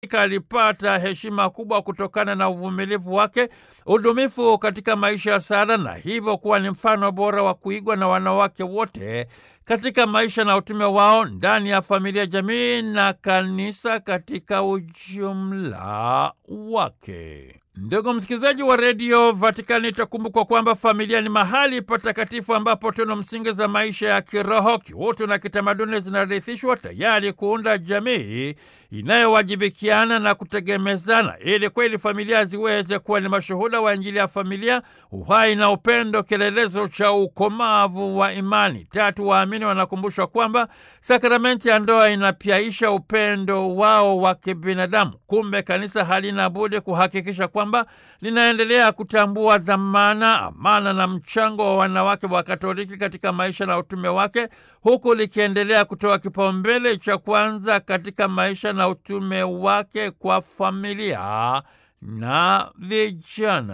alipata heshima kubwa kutokana na uvumilivu wake, udumifu katika maisha ya sala, na hivyo kuwa ni mfano bora wa kuigwa na wanawake wote katika maisha na utume wao ndani ya familia, jamii na kanisa katika ujumla wake. Ndugu msikilizaji wa redio Vatikani, itakumbukwa kwamba familia ni mahali patakatifu ambapo tunu msingi za maisha ya kiroho, kiutu na kitamaduni zinarithishwa tayari kuunda jamii inayowajibikiana na kutegemezana, ili kweli familia ziweze kuwa ni mashuhuda wa Injili ya familia, uhai na upendo, kielelezo cha ukomavu wa imani. Tatu, waamini wanakumbushwa kwamba sakramenti ya ndoa inapyaisha upendo wao wa kibinadamu. Kumbe kanisa halina budi kuhakikisha kwamba linaendelea kutambua dhamana, amana na mchango wa wanawake wa Katoliki katika maisha na utume wake, huku likiendelea kutoa kipaumbele cha kwanza katika maisha na utume wake kwa familia na vijana.